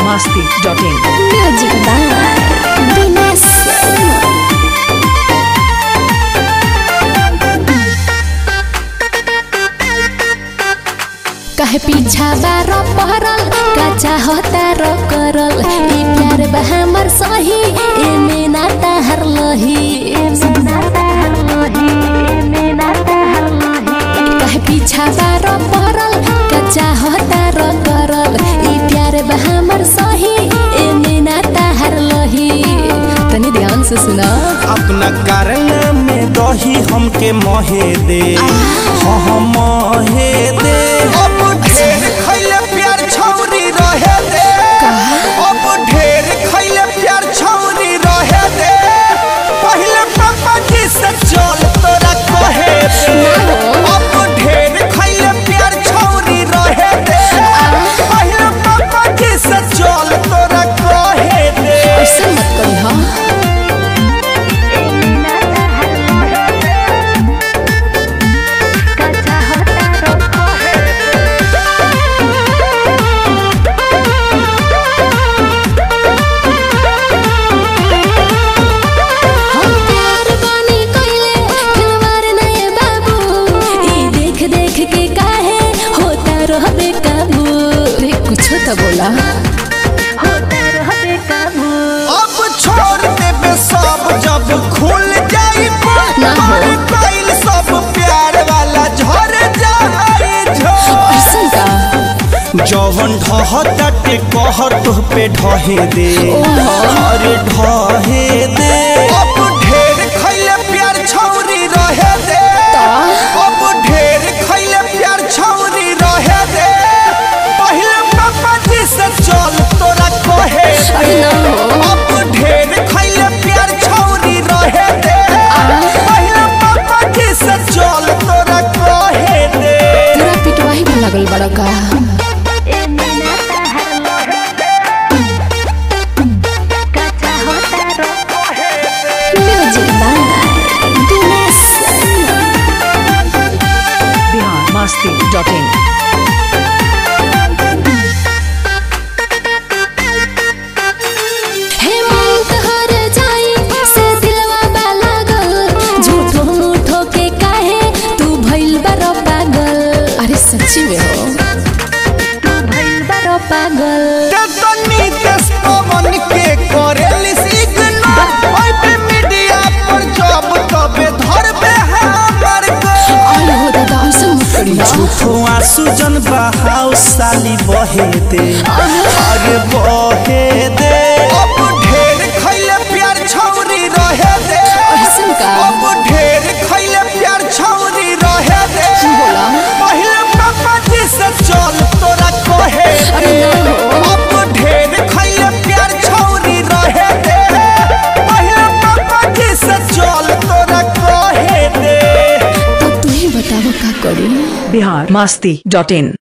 masti.in. Music by Dinesh Sharma. कहे पीछा बार पहरल का चाहता रो करल ई प्यार बा हमर सही एमे ना ताहर लही कहे पीछा बार पहरल का चाहता रो करल ई प्यार बा हमर सही एमे ना ताहर लही तनी ध्यान से सुना अपना कारण में दही हमके महे दे हाँ महे दे अब ढेर खैले प्यार छौरी रहे दे अब ढेर खैले प्यार छौरी रहे दे पहले पापा जी से चल तोरा कहे दे अब ढेर खैले प्यार छौरी रहे दे पहले पापा जी से चल तोरा कहे दे ऐसे मत करी हाँ हम प्यार बानी कइले खिलवाड़ नए बाबू ई देख देख के काहे होता रहबे काबू रे कुछो तो बोला होता रहबे काबू अब छोड़ देबे सब जब खुल जाई ना हो। कइल सब प्यार वाला झर जाई झर ऐसन का जवन ढहताटे कहर तुह पे ढहे दे ओहो। अरे ढहे दे अब ढेर खैले प्यार छौरी रहे दे अब ढेर खैले प्यार छौरी रहे दे पहले पापा जी से चल तोरा कहे अरे दे ना हो। अब ढेर खैले प्यार छौरी रहे दे पहले पापा जी से चल तोरा कहे दे पूरा पिटवाही में लगल बड़ा का music by Dinesh Sharma Bihar masti.in. Hemant हर जाई से दिलवा बा लागल झूठो मूठो के काहे तू भइल बारो पागल अरे सच्ची में हो तू भइल बारो पागल तनी दस पवन के करेली सिग्नल ओइ पे मीडिया पर जब तबे धरबे हमर को आई हो दादा ऐसे मत करी ना झूठो आंसू जन बहाव साली बहे दे आगे बहे दे अब ढेर खैले प्यार छौरी रहे दे ऐसन का अब ढेर खैले प्यार छौरी रहे दे बोला? पहले पापा जी से चल तोरा कहे अरे दे ना हो। अब ढेर खैले प्यार छौरी रहे दे पहले पापा जी से चल तोरा कहे दे तो तू ही बताओ का करी Bihar masti.in.